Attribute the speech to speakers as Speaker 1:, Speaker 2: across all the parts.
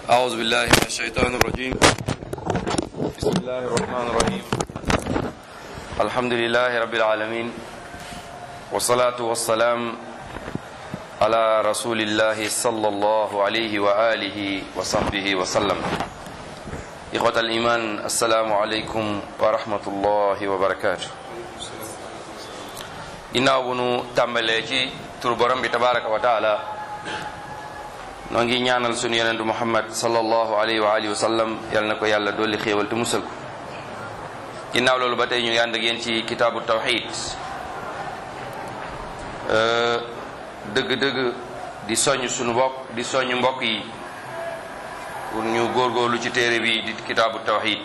Speaker 1: أعوذ بالله من الشيطان الرجيم بسم الله الرحمن الرحيم الحمد لله رب العالمين والصلاة والسلام على رسول الله صلى الله عليه وآله وصحبه وسلم إخوة الإيمان السلام عليكم ورحمة الله وبركاته ginnaaw bu nu tàmbalee ci tur borom bi tabaraka wa taala noo ngi ñaanal sunu yonentu muhammad sallallahu alayhi wa alihi wa sallam yal na ko yàlla dolli xéewal te musal ko ginnaaw loolu ba tey ñu ngi ànd ak yéen ci kitaabu tawxid dëgg-dëgg di soññ sunu bopp di soññ mbokk yi pour ñu góorgóorlu ci téere bi di kitaabu tawxid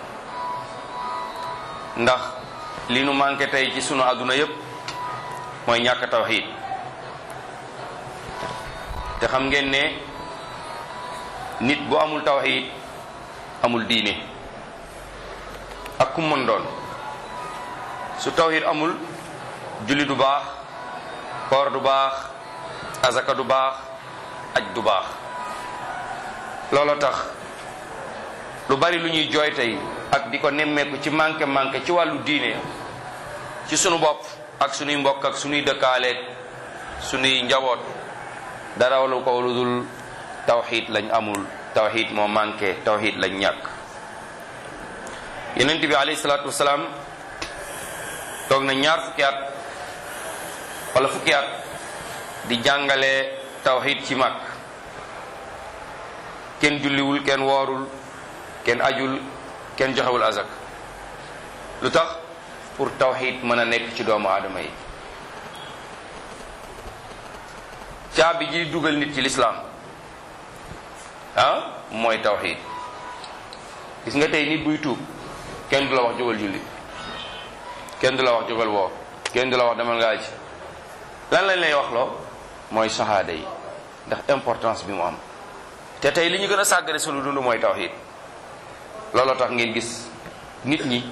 Speaker 1: ndax li nu manqué tey ci sunu àdduna yépp mooy ñàkk tawxid te xam ngeen ne nit bu amul tawxid amul diine ak ku mën doon su tawxid amul julli du baax koor du baax azaka du baax aj du baax loolu tax lu bari lu ñuy jooy tey ak di ko nemmeeku ci manqué manqué ci wàllu diine ci sunu bopp ak sunuy mbokk ak sunuy dëkkaaleeg sunuy njaboot dara walu ko lu dul tawxid lañ amul tawxid moo manqué tawxid lañ ñàkk yenent bi alayhi salaatu wasalaam toog na ñaar fukki at wala fukki at di jàngale tawxid ci mag kenn julliwul kenn woorul kenn ajul kenn joxewul azak lu tax pour tawxid mën a nekk ci doomu aadama yi caabi ji dugal nit ci lislaam ah mooy tawxid gis nga tey nit buy tuub kenn du la wax jógal julli kenn du la wax jógal woor kenn du la wax demal nga aji lan lañ lay wax loo mooy sahaada yi ndax importance bi mu am te tey li ñu gën a sàggane sunu dund mooy tawxid looloo tax ngeen gis nit ñi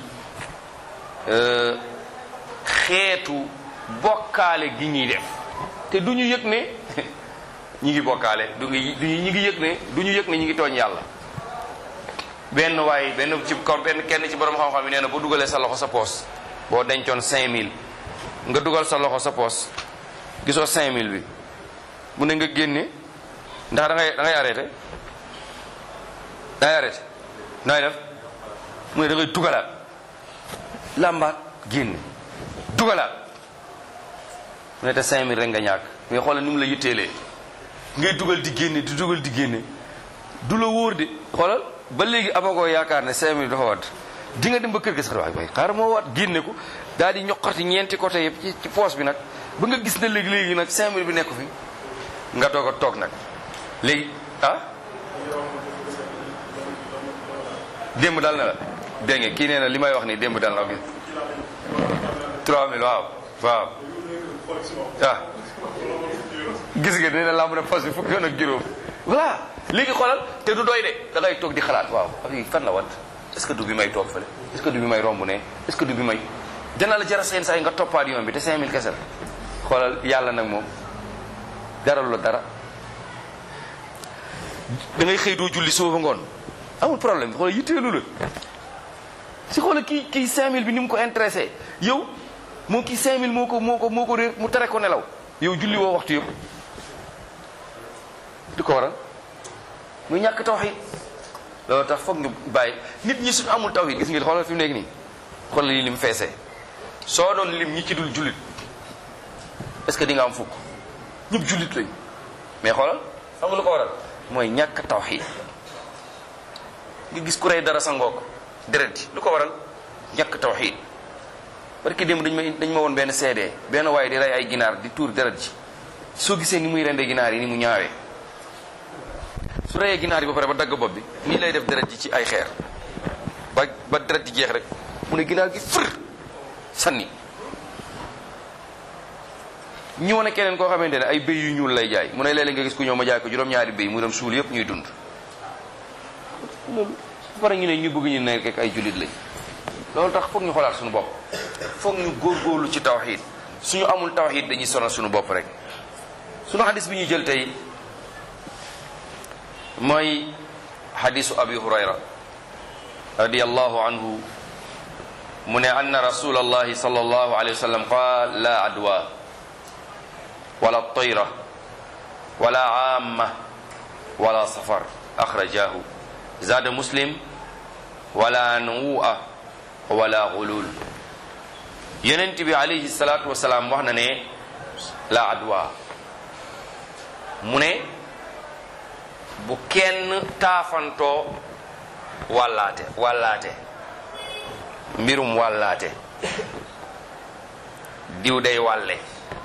Speaker 1: xeetu bokkaale gi ñuy def te du ñu yëg ne ñi ngi bokkaale du ngi ñi ngi yëg ne du ñu yëg ne ñi ngi tooñ yàlla benn waaye benn ci kon benn kenn ci borom xam-xam yi nee na boo dugalee sa loxo sa poos boo dencoon 5000 nga dugal sa loxo sa poos gisoo 5000 bi mu ne nga génne ndax da ngay da ngay arrêté da ngay arrêté nooy def mu ne da ngay dugalaat làmbaat génne dugalaat mu ne te 5000 rek nga ñàkk mais xoolal ni mu la yitteelee ngay dugal di génne di dugal di génne du la wóor de xoolal ba léegi amagoo yaakaar ne 5000 dafa wadd di nga dem ba kër ga sax waay waay xaaral moo waat génne ko daal di ñoqati ñeenti côté yëpp ci ci poos bi nag ba nga gis ne léegi léegi nag 5000 bi nekku fi nga doog a toog nag léegi ah. démb dal na la dégg nga kii nee na li may wax nii démb dal na la 3000 waaw waaw ah gis nga dina lamb ne fas bi fukki yoon ak juróom voilà léegi xoolal te du doy de da ngay toog di xalaat waaw affaire fan la wat est ce que du bi may toog fële est ce que du bi may romb ne est ce que du bi may dana la jara seen saa yi nga toppaat yoon bi te 5000 kese la xoolal yàlla nag moom dara la dara da ngay xëy doo julli suba ba ngoon amul problème xoolal yitteelu la si xoolal kii kii 5000 bi ni mu ko intéressé yow moom kii 5000 moo ko moo ko moo ko réer mu tere ko nelaw yow julli woo waxtu yëpp di ko waral muy ñàkk tawxid loolu tax foog ñu bàyyi nit ñi suñu amul tawxid gis ngeen xoolal fi mu nekk nii xoolal yi lim feesee soo doon lim ñi ci dul jullit est ce que di nga am fukk ñëpp jullit lañ mais xoolal xam nga lu ko waral mooy ñàkk tawxid nga gis ku rey dara sa ngook deret ji lu ko waral ñàkk tawxid parce que démb dañ ma dañ ma woon benn CD benn waaye di rey ay ginaar di tuur deret ji soo gisee ni muy rende ginaar yi ni mu ñaawee su reyee ginaar yi ba pare ba dagg bopp bi nii lay def deret ji ci ay xeer ba ba deret ji jeex rek mu ne ginaar gi fër sanni ñu wane keneen koo xamante ne ay béy yu ñuul lay jaay mu ne léeg-léeg nga gis ku ñëw ma jaay ko juróom-ñaari béy mu dem suul yëpp ñuy dund loolu ba pare ñu ne ñu bëgg ñu nekk ak ay jullit lañ loolu tax foog ñu xoolaat suñu bopp foog ñu góorgóorlu ci tawxiid suñu amul tawxiid dañuy sonal suñu bopp rek suñu xadis bi ñuy jël tey mooy hadisu abi hurayra radiyallahu anhu mu ne anna rasulallahi sallallahu alayhi wa sallam qaal la adwa wala tayra wala amma wala safar akhrajahu zada muslim wala nu'a wala gulul yonent bi alayhi salatu wasalaam wax na ne la adwa mu ne bu kenn taafantoo wàllaate wàllaate mbirum wàllaate diw day wàlle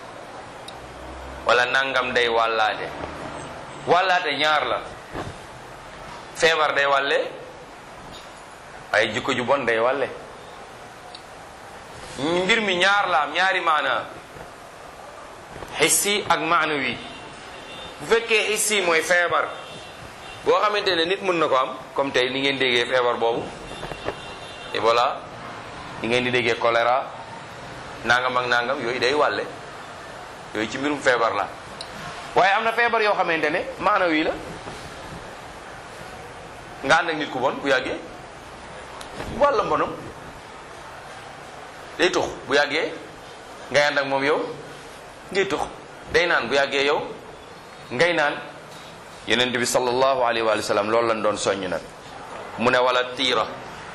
Speaker 1: wala nangam day wàllaate wàllaate ñaar la feebar day wàlle ay jikko ju bon day wàlle mbir mi ñaar la am ñaari maana xissi ak maanawi bu fekkee xissi mooy feebar boo xamante ne nit mën na ko am comme tey ni ngeen déggee feebar boobu Ebola ni ngeen di déggee choléra nangam ak nangam yooyu day wàlle yooyu ci mbirum feebar la waaye am na feebar yoo xamante ne maanawi la nga ànd ak nit ku bon bu yàggee wàlla mbonam day tux bu yàggee ngay ànd ak moom yow ngay tux day naan bu yàggee yow ngay naan yeneen bi sallallahu alayhi wa sallam loolu lañ doon soññ nag mu ne wala tiira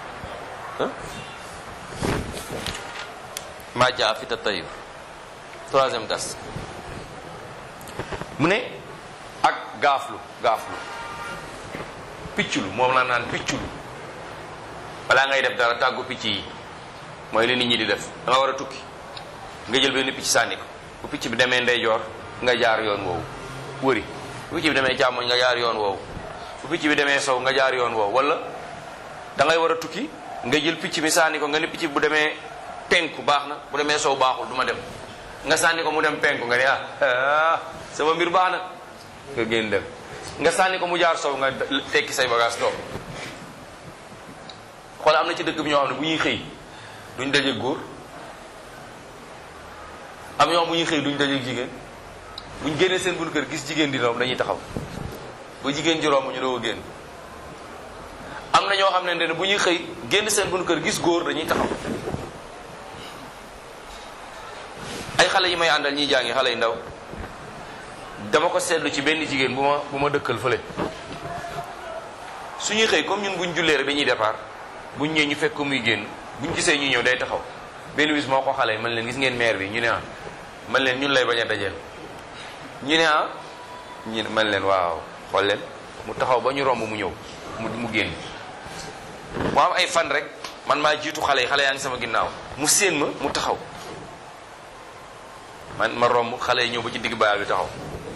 Speaker 1: maa jaa fi tatayur troisième das mu ne ak gaaflu gaaflu picculu moom la naan picculu balaa ngay def dara tàggu picc yi mooy li nit ñi di def da nga war a tukki nga jël benn picc sànni ko bu picc bi demee ndeyjoor nga jaar yoon woowu wëri bu picc bi demee càmmoñ nga jaar yoon woowu bu picc bi demee sow nga jaar yoon woowu wala da ngay war a tukki nga jël picc bi sànni ko nga ne picc bi bu demee penku baax na bu demee sow baaxul du ma dem nga sànni ko mu dem penku nga ne ah sama mbir baax na nga génn dem nga sànni ko mu jaar sow nga tekki say bagage toog xool am na ci dëkk bi ñoo xam ne bu ñuy xëy duñ daje góor am ñoo xam bu ñuy xëy duñ daje jigéen buñ génnee seen bunt kër gis jigéen di romb dañuy taxaw ba jigéen ji romb ñu doo génn am na ñoo xam ne ne bu ñuy xëy génn seen bunt kër gis góor dañuy taxaw ay xale yi may àndal ñiy jàngi xale yu ndaw dama ko seetlu ci benn jigéen bu ma bu ma dëkkal fële suñuy xëy comme ñun buñ jullee rek dañuy départ buñ ñëwee ñu fekk ko muy génn buñ gisee ñu ñëw day taxaw benn bis moo ko xale yi man leen gis ngeen maire bi ñu ne ah man leen ñun lay bañ a dajeel ñu ne ah ñu ne man leen waaw xool leen mu taxaw ba ñu romb mu ñëw mu mu génn mu am ay fan rek man maa jiitu xale yi xale yaa ngi sama ginnaaw mu séen ma mu taxaw man ma romb xale yi ñëw ba ci digg bayaal bi taxaw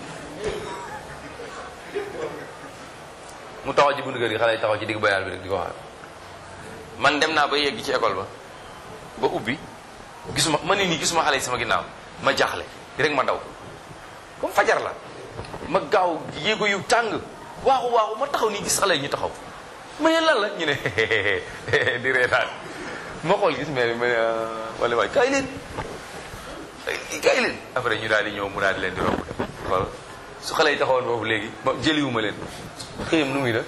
Speaker 1: mu taxaw ci buntu kër gi xale yi taxaw ci digg bayaal bi rek di ko waxaat man dem naa ba yegg ci école ba ba ubbi gisuma ma ne nii gisuma xale yi sama ginnaaw ma jaaxle rek ma daw comme fajar la ma gaaw yéego yu tàng waaxu waaxu ma taxaw nii gis xale yi ñu taxaw ma ne lan la ñu ne di reetaan ma xool gis mère ma ne wala waay kaay leen kaay leen après ñu daal di ñëw mu daal di leen di romb dem voilà su xale yi taxawoon foofu léegi ma jëliwuma leen xëyam nu muy def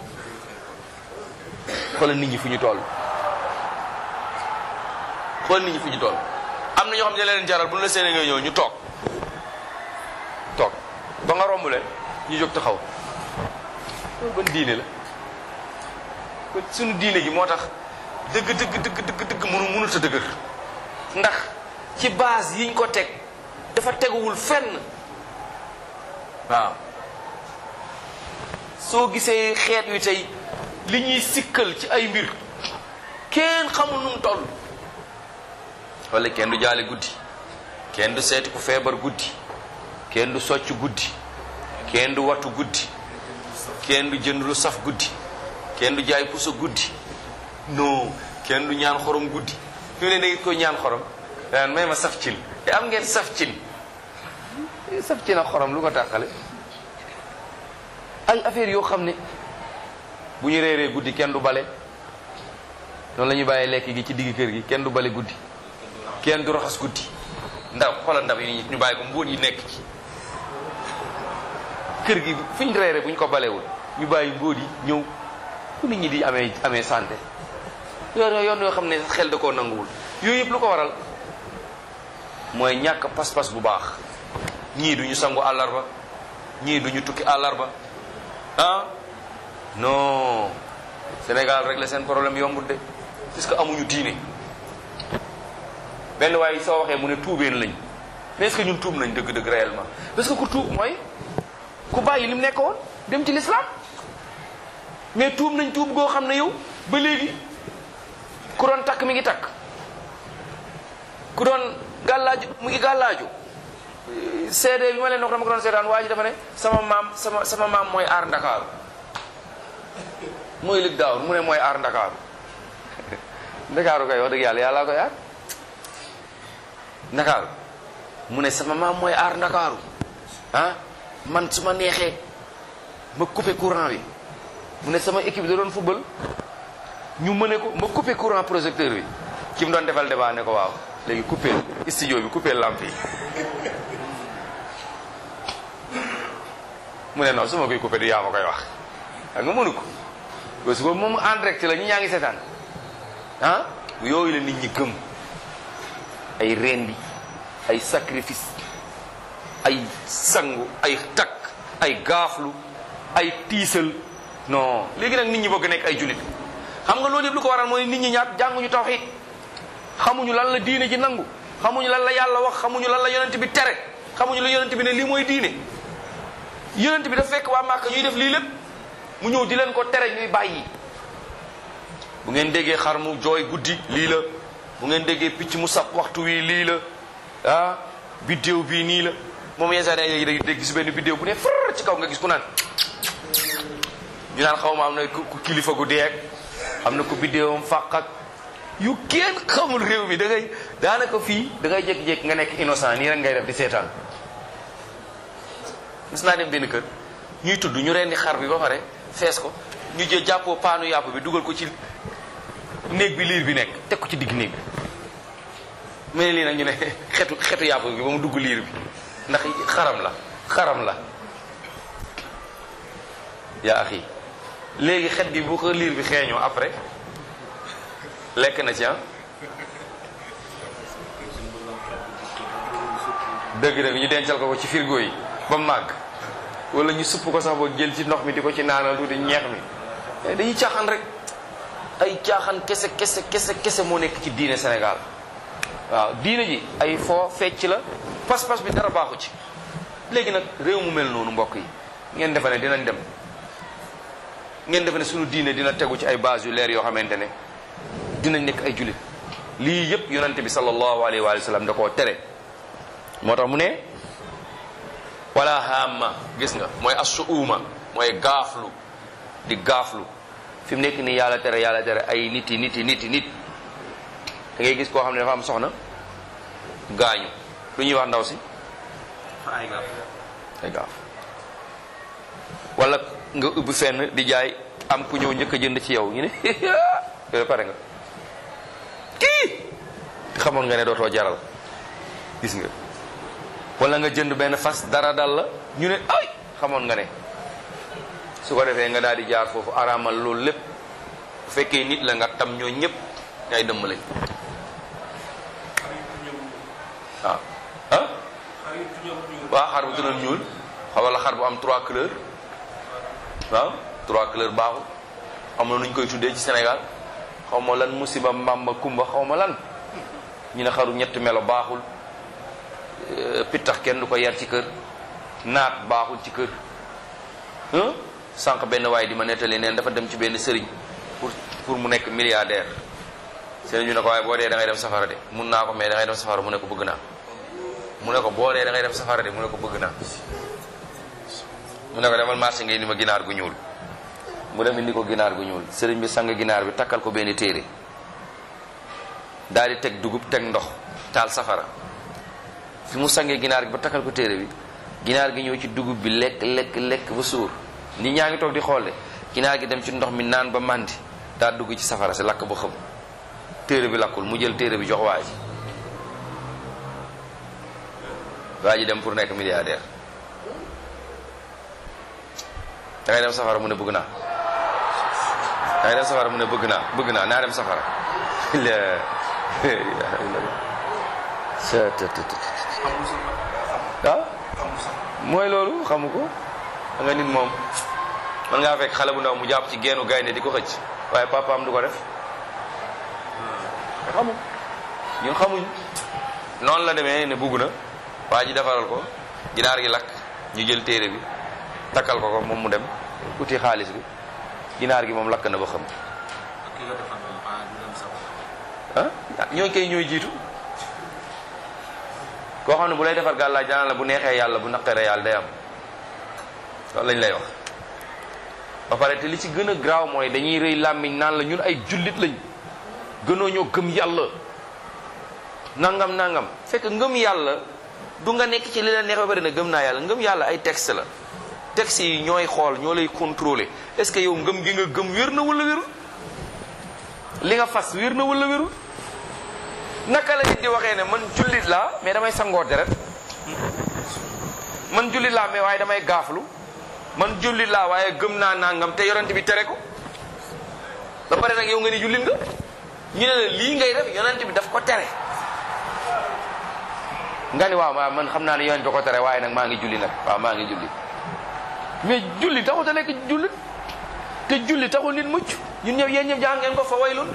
Speaker 1: xoolal nit ñi fu ñu toll xoolal nit ñi fu ñu toll am na ñoo xam ne leen jaral bu ñu la seenee nga ñëw ñu toog toog ba nga romb leen ñu jóg taxaw loolu ban diine la kon suñu diine gi moo tax dëgg dëgg dëgg dëgg dëgg mënu mënut a dëgër ndax ci base yiñ ko teg dafa teguwul fenn waaw soo gisee xeet wi tey li ñuy sikkal ci ay mbir kenn xamul nu mu toll wala kenn du jaale guddi kenn du seeti ku feebar guddi kenn du socc guddi kenn du wattu guddi kenn du jënd lu saf guddi kenn du jaay puso guddi non kenn du ñaan xorom guddi fi mu ne da ko ñaan xorom daan may ma saf cin te am ngeen saf cin saf cin ak xorom lu ko tàqale ay affaire yoo xam ne bu ñu réeree guddi kenn du bale noonu la ñuy bàyyee lekk gi ci digg kër gi kenn du bale guddi kenn du raxas guddi ndaw xoolal ndab yi ñu bàyyi ko mbóot yi nekk ci kër gi fu ñu reere bu ñu ko balewul ñu bàyyi mbóot yi ñëw fu nit ñi di amee amee santé yoon yoon yoo xam ne xel da koo nanguwul yooyu yëpp lu ko waral mooy ñàkk pas-pas bu baax ñii duñu sangu àllarba ñii duñu tukki àllarba ah non Sénégal rek la seen problème yombut de parce que amuñu diine benn waaye soo waxee mu ne tuubeen lañ mais est-ce que ñun tuub nañ dëgg-dëgg réellement parce que ku tuub mooy ku bàyyi li mu nekkoon dem ci l'islam mais tuub nañ tuub goo xam ne yow ba léegi ku doon takk mi ngi takk ku doon gàllaaju mu ngi gàllaaju CD bi ma leen wax dama ko doon seetaan waa ji dafa ne sama maam sama sama maam mooy aar ndakaaru mooy lig daawur mu ne mooy aar ndakaaru ndakaaru kay wax dëgg yàlla yàllaa koy aar ndakaaru mu ne sama maam mooy aar ndakaaru ah man su ma neexee ma coupé courant bi mu ne sama équipe da doon football ñu mëne ko ma coupé courant projecteur bi ki mu doon defal débat ne ko waaw léegi coupé studio bi coupé lampe yi mu ne non su ma koy coupé du yaa ma koy wax xam nga mënu ko parce que moom en direct la ñi ñaa ngi seetaan ah yooyu la nit ñi gëm ay rendi ay sacrifice ay sangu ay takk ay gaaflu ay tiisal non léegi nag nit ñi bëgg nekk ay jullit xam nga loolu yëpp lu ko waral mooy nit ñi ñaat jànguñu tawxiid xamuñu lan la diine ji nangu xamuñu lan la yàlla wax xamuñu lan la yonent bi tere xamuñu la yonent bi ne lii mooy diine yonent bi daf fekk waa Màkka ñuy def lii lépp mu ñëw di leen ko tere ñuy bàyyi bu ngeen déggee xar mu jooy guddi lii la bu ngeen déggee picc mu sab waxtu wi lii la ah biddéew bii nii la moom yenn saa yi day dégg gis benn biddéew bu ne far ci kaw nga gis ku naan ñu naan xaw ma am na ku kilifa gu deeg am na ku biddéewam fàq ak yu kenn xamul réew mi da ngay daanaka fii da ngay jékki-jékki nga nekk innocent nii rek ngay def di seetaan gis naa dem benn kër ñuy tudd ñu rendi xar bi ba pare fees ko ñu jël jàppoo paanu yàpp bi dugal ko ci néeg bi liir bi nekk teg ko ci digg néeg bi mu ne lii nag ñu ne xetu xetu yàpp bi ba mu dugg liir bi ndax xaram la xaram la yaa axi léegi xet gi bu ko liir bi xeeñoo après lekk na ci ah dëgg dëgg ñu dencal ko ko ci frigo yi ba màgg wala ñu supp ko sax ba jël ci ndox mi di ko ci naanal tuuti ñeex mi dañuy caaxaan rek ay caaxaan kese kese kese kese moo nekk ci diine Sénégal waaw diine ji ay foo fecc la pas-pas bi dara baaxu ci léegi nag réew mu mel noonu mbokk yi ngeen defe ne dinañ dem ngeen defe ne suñu diine dina tegu ci ay base yu leer yoo xamante ne dinañ nekk ay jullit lii yëpp yonante bi sallallahu alayhi wa sallam da koo tere moo tax mu ne wala hamma gis nga mooy assuuma mooy gaaflu di gaaflu fi mu nekk nii yàlla tere yàlla tere ay nit yi nit yi nit yi nit da ngay gis koo xam ne dafa am soxna gaañu lu ñuy wax ndaw si
Speaker 2: ay gaaf
Speaker 1: ay gaaf wala nga ubbi fenn di jaay am ku ñëw njëkk a jënd ci yow ñu ne yow pare nga kii xamoon nga ne dootoo jaral gis nga wala nga jënd benn fas dara dal la ñu ne ay xamoon nga ne su ko defee nga daal di jaar foofu araamal loolu lépp bu fekkee nit la nga tam ñoo ñëpp ngay dëmm lañ waaw ah waaw xar bu tënoon ñuul wala xar bu am trois couleurs waaw trois couleurs baaxul am na nu ñu koy tuddee ci Sénégal xaw ma lan musiba mbamba kumba xaw ma lan ñu ne xaru ñetti melo baaxul pittax kenn du ko yar ci kër naat baaxul ci kër sànq benn waaye di ma nettali neen dafa dem ci benn sëriñ pour pour mu nekk milliardaire sëriñ bi ne ko waaye boo dee da ngay dem safara de mun naa ko mais da ngay dem safara mu ne ko bëgg naa mu ne ko boo dee da ngay dem safara de mu ne ko bëgg naa mu ne ko demal marché ngay ni ma ginaar gu ñuul mu dem indi ko ginaar gu ñuul sëriñ bi sang ginaar bi takkal ko benn téere daal di teg dugub teg ndox taal safara fi mu sangee ginaar gi ba takkal ko téere bi ginaar gi ñëw ci dugub bi lekk lekk lekk ba suur nit ñaa ngi toog di xool de ginaar gi dem ci ndox mi naan ba màndi daa dugg ci safara si lakk ba xam téere bi lakkul mu jël téere bi jox waa ji waa ji dem pour nekk milliardaire da ngay dem safara mu ne bëgg naa da ngay dem safara mu ne bëgg naa bëgg naa naa dem safara la ah mooy loolu xamu ko da nga nit moom man ngaa fekk xale bu ndaw mu jàpp ci geenu gaynde di ko xëcc waaye papaam du ko def xamu ñun xamuñ noonu la demee ne bugg na waa ji defaral ko ginaar gi lakk ñu jël téere bi takkal ko ko moom mu dem uti xaalis bi ginaar gi moom lakk na ba xam
Speaker 2: ki nga defal moom ah du dem safara.
Speaker 1: ah ñooy kay ñooy jiitu koo xam ne bu lay defar gàllaaj daan la bu neexee yàlla bu naqaree yàlla day am loolu lañ lay wax ba pare te li ci gën a graaw mooy dañuy rëy làmmiñ naan la ñun ay jullit lañ gënoo ñoo gëm yàlla nangam nangam fekk ngëm yàlla du nga nekk ci li la neex ba bari na gëm naa yàlla ngëm yàlla ay texte la texte yi ñooy xool ñoo lay contrôler est-ce que yow ngëm gi nga gëm wér na wala wérul li nga fas wér na wala wérul naka la nit di waxee ne man jullit laa mais damay sangoo deret man jullit laa mais waaye damay gaaflu man jullit laa waaye gëm naa nangam te yonent bi tere ko ba pare nag yow nga ni jullit nga ñu ne la lii ngay def yonent bi daf ko tere nga ni waaw waaw man xam naa ne yonent bi ko tere waaye nag maa ngi julli nag waaw maa ngi julli mais julli taxul a nekk jullit te julli taxul nit mucc ñun ñëpp yéen ñëpp jàng ngeen ko fa waylun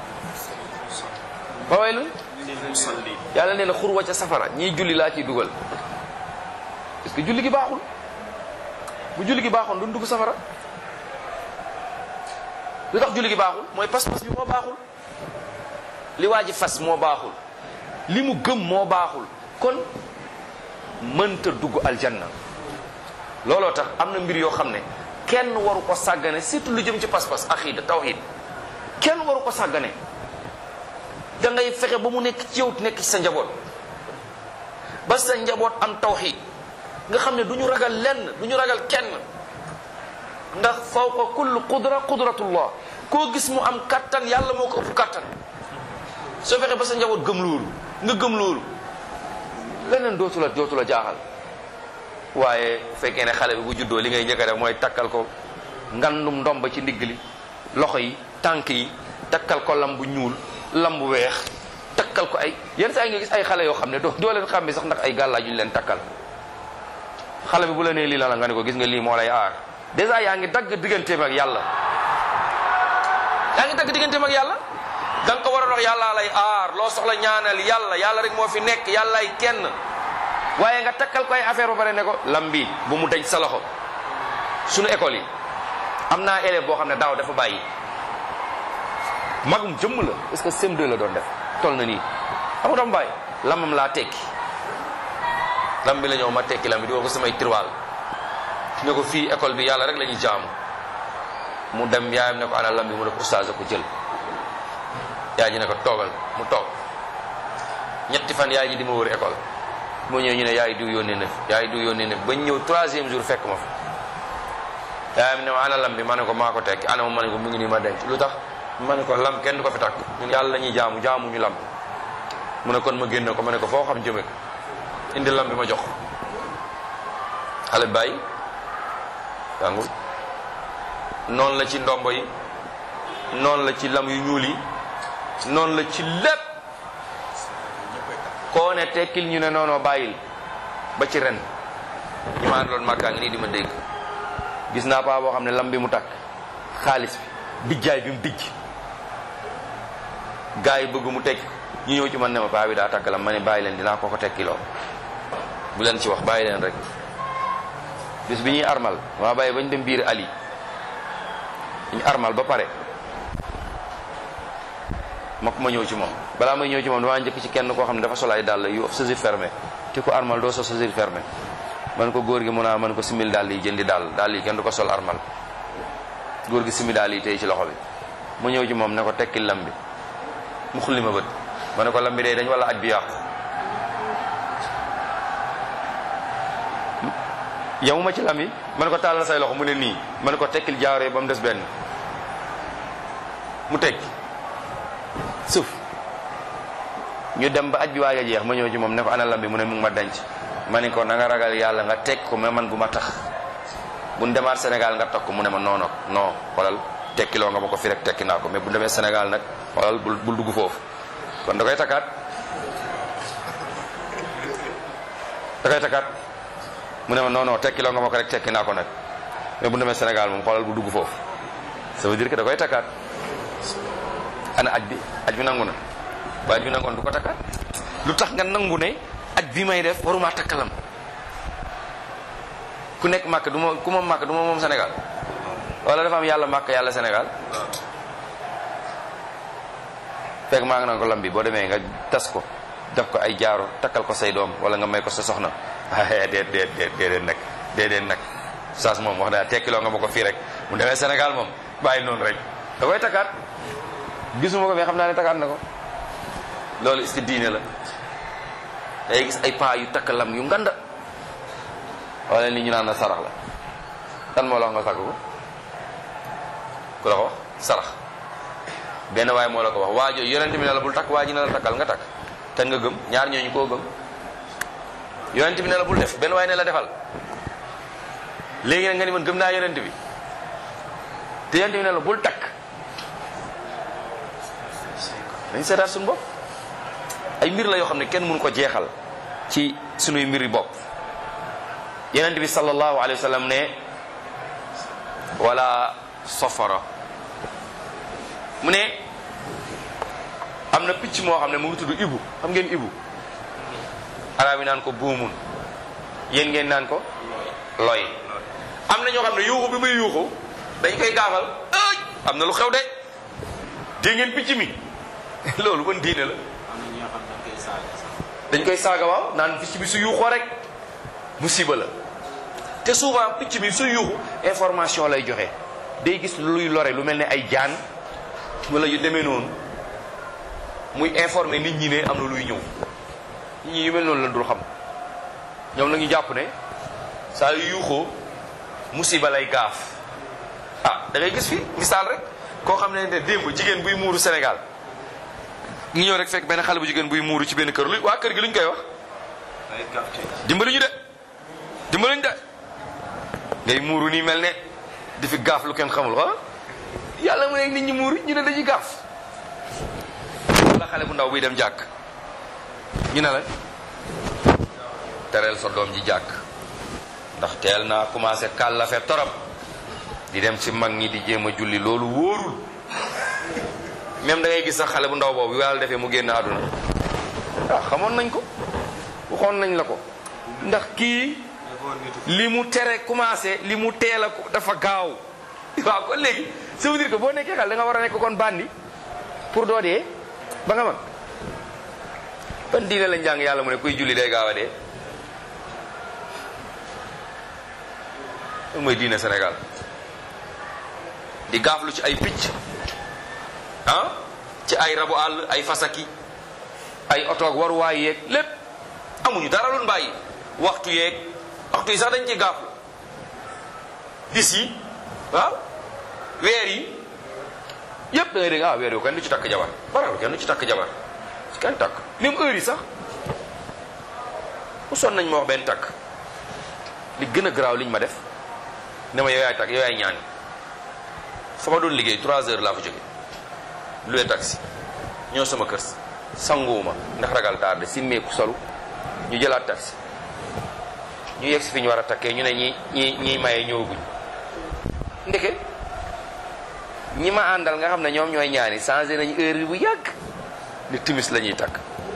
Speaker 1: fa waylun
Speaker 2: musalli.
Speaker 1: yàlla nee na xurwa ca safara ñii julli laa ciy dugal parce que julli gi baaxul bu julli gi baaxoon duñ dugg safara lu tax julli gi baaxul mooy pas-pas bi moo baaxul li waa ji fas moo baaxul li mu gëm moo baaxul kon mënta dugg aljanna looloo tax am na mbir yoo xam ne kenn waru ko sàggane surtout lu jëm ci pas-pas aqida tawhid kenn waru ko sàggane da ngay fexe ba mu nekk ci yow nekk ci sa njaboot ba sa njaboot am tawhid nga xam ne du ñu ragal lenn du ñu ragal kenn ndax fawqa kulli qudra qudratullah koo gis mu am kattan yàlla moo ko ëpp kattan soo fexe ba sa njaboot gëm loolu nga gëm loolu leneen dootu la dootu la jaaxal waaye fekkee ne xale bi bu juddoo li ngay njëkk a def mooy takkal ko ngandum ndomba ci ndigg li loxo yi tànk yi takkal ko lam bu ñuul lam bu weex takkal ko ay yenn saa yi nga gis ay xale yoo xam ne doo doo leen xam sax ndax ay gàllaaj yu ñu leen takkal xale bi bu la nee lii la la nga ne ko gis nga lii moo lay aar dèjà yaa ngi dagg digganteem ak yàlla yaa ngi dagg digganteem ak yàlla da nga ko war a wax yàlla lay aar loo soxla ñaanal yàlla yàlla rek moo fi nekk yàllaay kenn waaye nga takkal ko ay affaire ba pare ne ko lam bi bu mu dañ sa loxo suñu école yi am naa élève boo xam ne daaw dafa bàyyi magum jëmm la est-ce que CM2 la doon def toll na nii xam nga dama bàyyi lamam laa tekki lam bi la ñëw ma tekki lam bi di ko samay tiroir ne ko fii école bi yàlla rek la ñuy jaamu mu dem yaayam ne ko ana lam bi mu ne ko oustaz a ko jël yaay ji ne ko toogal mu toog ñetti fan yaay ji di ma wër école moo ñëw ñu ne yaay diw yónnee na fi yaay diw yónnee na fi bañ ñëw troisième jour fekk ma fa yaayam ne ma ana lam bi ma ne ko maa ko tekki ana ma ma ne ko mu ngi nii ma denc lu tax ma ne ko lam kenn du ko fi takk ñun yàlla la ñuy jaamu jaamu ñu lam mu ne kon ma génne ko ma ne ko foo xam jëme ko indi lam bi ma jox xale bi bàyyi jàngul noonu la ci ndombo yi noonu la ci lam yu ñuul yi noonu la ci lépp koo ne tekkil ñu ne noonoo bàyyil ba ci ren ñu ma àndaloon màkkaa ngi nii di ma dégg gis naa paa boo xam ne lam bi mu takk xaalis bi dijjaay bi mu dijj gars yi bëgg mu tekki ñu ñëw ci man ne ma paa bi daa takk lam ma ne bàyyi leen dinaa ko ko tekkiloo bu leen ci wax bàyyi leen rek bis bi ñuy armal waa bàyyi bañ dem biir ali ñu armal ba pare ma ko ma ñëw ci moom balaa may ñëw ci moom damaa njëkk ci kenn koo xam ne dafa sol ay dàll yu chaussure fermé te ko armal doo sol chaussure fermé man ko góor gi mun a man ko simil dàll yi jëndi dàll dàll yi kenn du ko sol armal góor gi simi dàll yi tey ci loxo bi mu ñëw ci moom ne ko tekkil lam bi mu xulli ma bët ma ne ko lam bi day dañ wala aj bi yàqu yamuma ci lam yi ma ne ko tàllal say loxo mu ne nii ma ne ko tekkil jaaree ba mu des benn mu tekki suuf ñu dem ba aj bi waaj a jeex ma ñëw ci moom ne ko ana lam bi mu ne mu ngi ma denc ma ne ko na nga ragal yàlla nga teg ko mais man bu ma tax bu ñu demaat Sénégal nga takk mu ne ma non non non xoolal tekkiloo nga ma ko fi rek tekki naa ko mais bu demee Sénégal nag xoolal bul bul dugg foofu kon da koy takkaat da koy takkaat mu ne ma non non tekkiloo nga ma ko rek tekki naa ko nag mais bu demee Sénégal moom xoolal bu dugg foofu ça veut dire que da koy takkaat ana aj bi aj bi nangu na ba aj bi nangoon du ko takkaat lu tax nga nangu ne aj bi may def waruma takkalam ku nekk màkk du ma ku ma màkk du ma moom Sénégal wala dafa am yàlla màkk yàlla Sénégal fekk maa ngi naan ko lam bi boo demee nga tas ko def ko ay jaaro takkal ko say doom wala nga may ko sa soxna déet déet déet déedéet nag déedéet nag saas moom wax daa tekkiloo nga ma ko fii rek mu demee Sénégal moom bàyyi noonu rek da koy takkaat gisuma ko mais xam naa ne takkaat na ko loolu est-ce que diine la day gis ay paa yu takk lam yu nganda wala li ñu naan na sarax la kan moo la wax nga takk ko ku la ko wax sarax benn waaye moo la ko wax waa jooju yonent bi ne la bul takk waa ji ne la takkal nga takk te nga gëm ñaar ñooñu koo gëm yonent bi ne la bul def benn waaye ne la defal léegi nag nga ni man gëm naa yonent bi te yonent bi ne la bul takk dañ seetaat suñu bopp ay mbir la yoo xam ne kenn mënu ko jeexal ci sunuy mbiri bopp yonent bi sallallahu alayhi wa sallam ne wala safara mu ne am na picc moo xam ne mu ngi tudd ibu xam ngeen ibu arab yi naan ko buumun yéen ngeen naan ko loy am na ñoo xam ne yuuxu bi muy yuuxu dañ koy gaafal ëj am na lu xew de dégg ngeen picc mi loolu ban diine la
Speaker 2: am na ñoo xam ne dañ koy saaga sax.
Speaker 1: dañ koy saaga waaw naan picc bi su yuuxoo rek musiba la te souvent picc bi su yuuxu information lay joxe day gis luy lore lu mel ne ay jaan wala yu demee noonu muy informer nit ñi ne am na luy ñëw nit ñi yu mel noonu la dul xam ñoom nag ñu jàpp ne saa yu yuuxoo musiba lay gaaf ah da ngay gis fi misaal rek koo xam ne ne démb jigéen buy muuru Sénégal ñu ñëw rek fekk benn xale bu jigéen buy muuru ci benn kër lu waa kër gi luñ koy wax
Speaker 2: day gàtt ci.
Speaker 1: dimbali ñu de dimbali ñu de ngay muuru nii mel ne di fi gaaf lu kenn xamul ah yàlla mu ne nit ñi muuru ñu ne dañuy gaaf wala xale bu ndaw buy dem jàkk ñu ne la tereel sa doom ji jàkk ndax teel naa commencé kàllafe torop di dem ci mag ñi di jéem a julli loolu wóorul même da ngay gis sax xale bu ndaw boobu yàlla defee mu génn àdduna ah xamoon nañ ko waxoon nañ la ko ndax kii
Speaker 2: dafa nitu.
Speaker 1: li mu tere commencé li mu teel a ko dafa gaaw waaw kon léegi ça veut dire que boo nekkee xale da nga war a nekk kon bandi pour doo dee ba nga mag ban diine lañ jàng yàlla mu ne kuy julli day gaaw a dee loolu mooy diine Sénégal di gaaflu ci ay picc ah ci ay rabu àll ay fasaki ay otoog waruwaay yeeg lépp amuñu dara lu bàyyi waxtu yeeg waxtu yi sax dañ ci gaaflu bis yi waaw weer yi yëpp da ngay dégg ah weer yu kenn du ci takk jabar baral kenn du ci takk jabar ci kenn takk même heure yi sax bu son nañ ma wax benn takk li gën a garaaw liñ ma def ne ma yow yaay takk yow yaay ñaan fa ma doon liggéey 3 heures laa fa jóge luwee taxi ñëw sama kër sanguwuma ndax ragal tardé simmeeku solu ñu jëlaat taxi ñu yegg si fi ñu war a takkee ñu ne ñi ñi ñiy maye ñëwaguñ ndeke ñi ma àndal nga xam ne ñoom ñooy ñaani changé nañu heure bi bu yàgg ni timis la ñuy takk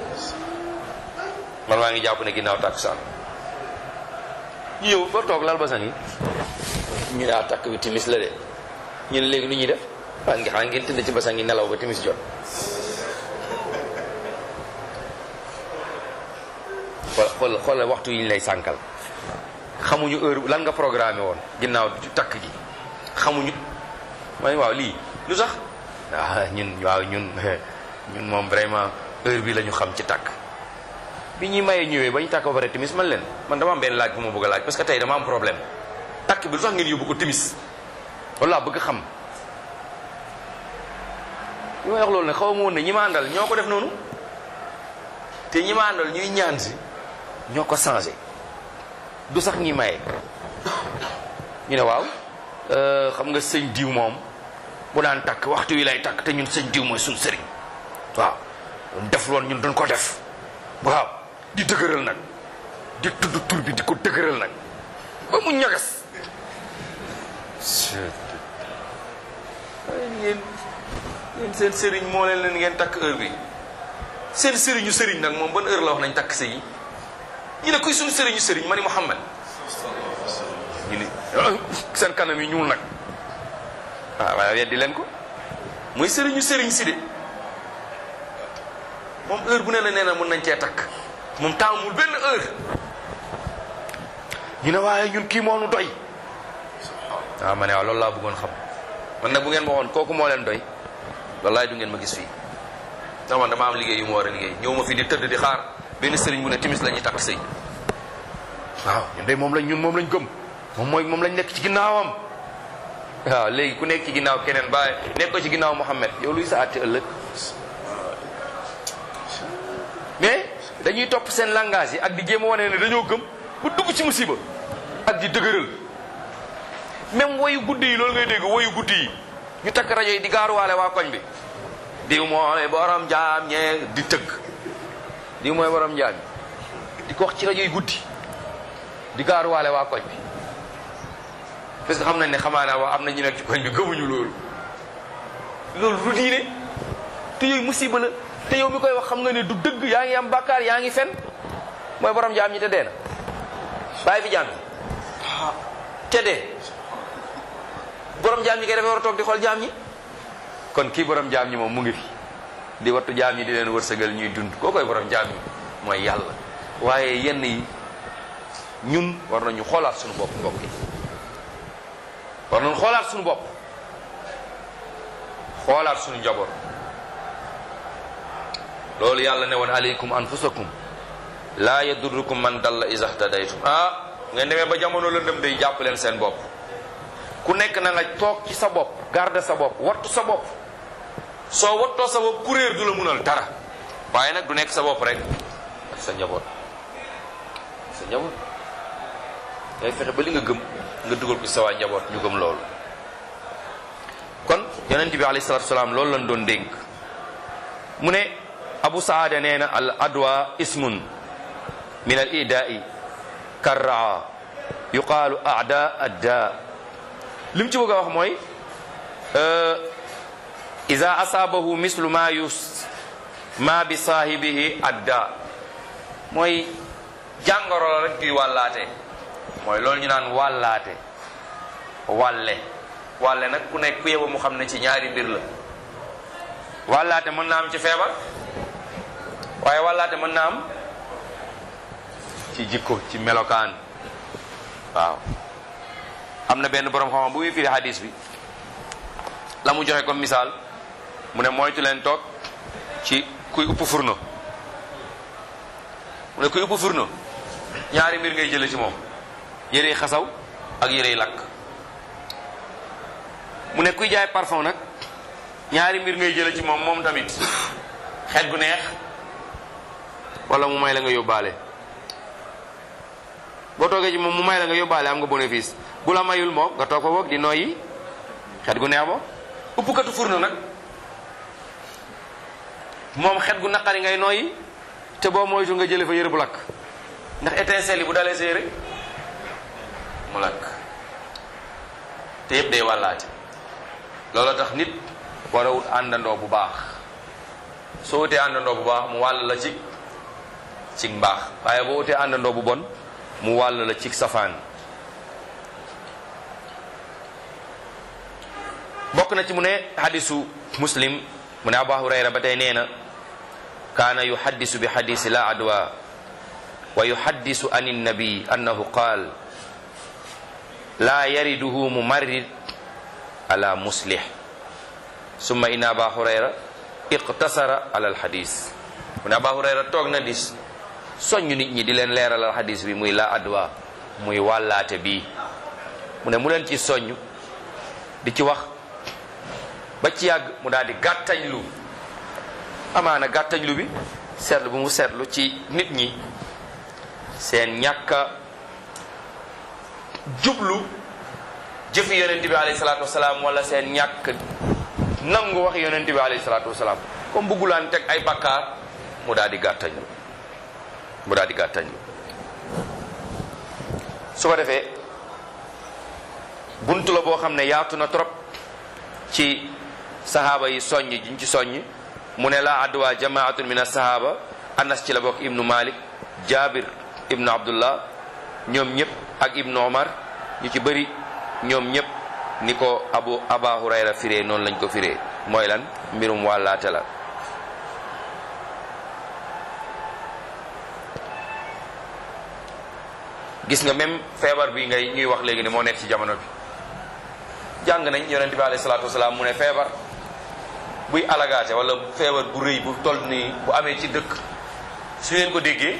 Speaker 1: man maa ngi jàpp ne ginnaaw takk saan ñu ñëw ba toog lal ba sang yi ñu ne ah takk bi timis la de ñu ne léegi nu ñuy def waa ngi xaa ngeen tëdd ci basang yi nelaw ba timis jot xool xool xoolal waxtu yi ñu lay sànkal xamuñu heure lan nga programmé woon ginnaaw takk gi xamuñu mooy waaw lii lu sax ah ñun waaw ñun ñun moom vraiment heure bi la ñu xam ci takk bi ñuy mayee ñëwee ba ñu takk ba pare timis man leen man dama am benn laaj bu ma bëgg a laaj parce que tey dama am problème takk bi lu sax ngeen yóbbu ko timis walla bëgg xam li may wax loolu ne xaw ma woon ne ñi ma àndal ñoo ko def noonu te ñi ma àndal ñuy ñaan si ñoo ko changé du sax ñi maye ñu ne waaw xam nga sëñ diw moom bu daan takk waxtu wi lay takk te ñun sëñ diw mooy suñ sëriñ waaw def loon ñun duñ ko def waaw di dëgëral nag di tudd tur bi di ko dëgëral nag ba mu ñagas ngeen ngeen seen sëriñ moo leen leen ngeen takk heure bi seen sëriñu sëriñ nag moom ban heure la wax nañ takk sëy yi ñu ne kuy suñu sëriñu sëriñ ma ni Muhammad ñu ne seen kanam yi ñuul nag waaw waaye weddi leen ko mooy sëriñu sëriñ si de moom heure bu ne la nee na mën nañ cee takk moom taamul benn heure ñu ne waaye ñun kii moo nu doy waaw ma ne waaw loolu laa bëggoon xam man nag bu ngeen ma waxoon kooku moo leen doy wallaay du ngeen ma gis fii ndax man dama am liggéey yu ma war a liggéey ñëw ma fi di tëdd di xaar benn sëriñ bu ne timis la ñuy takk sëy waaw ñun de moom lañ ñun moom lañ gëm moom mooy moom lañ nekk ci ginnaawam waaw léegi ku nekk ci ginnaaw keneen bàyyi nekk ko ci ginnaaw Muhammad yow luy sa àtte ëllëg mais dañuy topp seen langage yi ak di jéem a wane ne dañoo gëm bu dugg ci musiba ak di dëgëral même woyu guddi yi loolu ngay dégg woyu guddi yi ñu takk rajo yi di gaaruwaale waa koñ bi diw mooy borom jaam ñee di tëgg diw mooy borom jaam di ko wax ci rajo yi guddi di gaaruwaale waa koñ bi parce que xam nañ ne xamaa naa wax am na ñu nekk ci koñ bi gëmuñu loolu loolu du diine te yooyu musiba la te yow mi koy wax xam nga ne du dëgg yaa ngi am bàkkaar yaa ngi fen mooy borom jaam ñi te dee na bàyyi fi jaam ñi te dee borom jaam ñi kay dafa war a toog di xool jaam ñi kon kii borom jaam ñi moom mu ngi fi di wattu jaam ñi di leen wërsëgal ñuy dund koo koy borom jaam ñi mooy yàlla waaye yenn yi ñun war nañu xoolaat suñu bopp mbokk yi war nañu xoolaat suñu bopp xoolaat suñu njaboot loolu yàlla ne woon aleykum anfusakum laa yadurrukum man dalla iza htadaytum ah ngeen demee ba jamono lëndëm day jàpp leen seen bopp ku nekk na nga toog ci sa bopp garde sa bopp wattu sa bopp soo wattoo sa bopp kuréer du la munal dara waaye nag du nekk sa bopp rek ak sa njaboot sa njaboot ngay fexe ba li nga gëm nga dugal ko sa waa njaboot ñu gëm loolu kon yonent bi alayhi salaatu salaam loolu lañ doon dénk mu ne abu saada nee na al adwa ismun min al idaa'i karraa yuqaalu aada adda li mu ci bëgg a wax mooy ida asaabahu mislu ma yus ma bi saahibihi adda mooy jàngoro la rek juy wàllaate mooy loolu ñu naan wàllaate wàlle wàlle nag ku nekk ku yeba mu xam ne ci ñaari mbir la wàllaate mën na am ci feebar waaye wàllaate mën na am ci jikko ci melokaan waaw am na benn borom xam-xam bu muy firi hadis bi la mu joxe comme misaal mu ne moytu leen toog ci kuy upp furno mu ne kuy upp furno ñaari mbir ngay jële ci moom yërey xasaw ak yërey lakk mu ne kuy jaay parfum nag ñaari mbir ngay jële ci moom moom tamit xet gu neex wala mu may la nga yóbbaale boo toogee ci moom mu may la nga yóbbaale am nga bénéfice bu la mayul moom nga toog fa boog di noyyi xet gu neex bo uppkatu furno nag moom xet gu naqari ngay noyyi te boo moytu nga jële fa yëre bu lakk ndax étincelle yi bu dalee sa yëre mu lakk te yëpp day wàllaate loolu tax nit war a wut àndandoo bu baax soo wutee àndandoo bu baax mu wàll la ci ci mbaax waaye boo wutee àndandoo bu bon mu wàll la ci safaan bokk na ci mu ne hadisu muslim mu ne abu hurayra ba tey nee na kaana yuhaddisu bi hadisi la adwa wa yuhaddisu an innabi annahu qaal la yariduhu mumarrid ala muslih summa inna aba hurayra iqtasara ala alhadis mu ne aba hurayra toog na di soññ nit ñi di leen leeralal hadis bi muy la adwa muy wàllaate bii mu ne mu leen ci soññ di ci wax ba ci yàgg mu daal di gàttañlu amaana gàttañlu bi seetlu bu mu seetlu ci nit ñi seen ñàkka jublu jëfi yonent bi alayhi salaatu wasalaam wala seen ñàkk nangu wax yonent bi alayhi salaatu wasalaam comme buggulaan teg ay bakkaar mu daal di gàttañu mu daal di gàttañu su ko defee bunt la boo xam ne yaatu na trop ci sahaaba yi soññ jiñ ci soññ mu ne la adwa jamaatun min asahaba anas ci la bokk ibnu malik jabir ibnu abdullah ñoom ñëpp ak ibnu omar ñu ci bëri ñoom ñëpp ni ko abu aba hurayra firee noonu lañ ko firee mooy lan mbirum wàllaate la gis nga même feebar bi ngay ñuy wax léegi ne moo nekk ci jamono bi jàng nañ yonente bi alayhi salaatu wasalaam mu ne feebar buy alagaate wala feebar bu rëy bu toll nii bu amee ci dëkk su ngeen ko déggee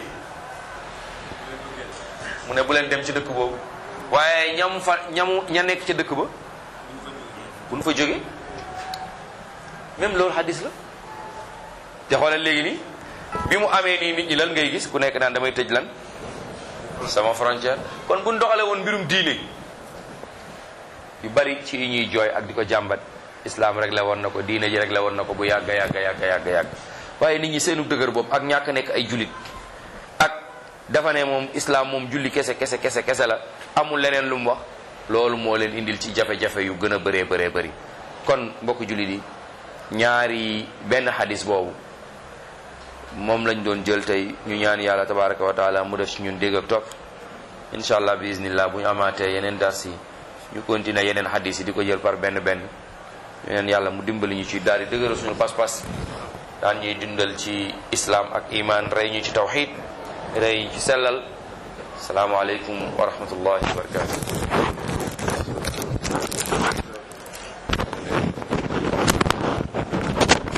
Speaker 1: mu ne bu leen dem ci dëkk boobu waaye ñam fa ñamu ña nekk ca dëkk ba bu nu fa jógee même loolu hadis la te xoolal léegi nii bi mu amee nii nit ñi lan ngay gis ku nekk naan damay tëj lan sama frontière kon bu ñu doxalee woon mbirum diine yu bari ci yi ñuy jooy ak di ko jàmbat islam rek la woon na ko diine ji rek la woon na ko bu yàgga yàgga yàgga yàgga yàgg waaye nit ñi seenu dëgër bopp ak ñàkk nekk ay julit ak dafa ne moom islam moom julli kese kese kese kese la amul leneen lu mu wax loolu moo leen indil ci jafe-jafe yu gën a bëree bëree bëri kon mbokk jullit yi ñaari benn xadis boobu moom lañ doon jël tey ñu ñaan yàlla tabaraka wa taala mu def ci ñun dégg ak topp incha allah bi iznillah bu ñu amaatee yeneen dars yi ñu continuer yeneen xadis yi di ko jël par benn benn yeneen yàlla mu dimbali ñu ci daal di dëgëral suñu pas-pas daan ñuy dundal ci islam ak iman rey ñu ci tawxid rey ñu ci sellal salaamaaleykum wa rahmatullahi wa barakatu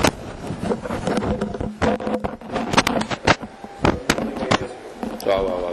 Speaker 1: waaw waaw waaw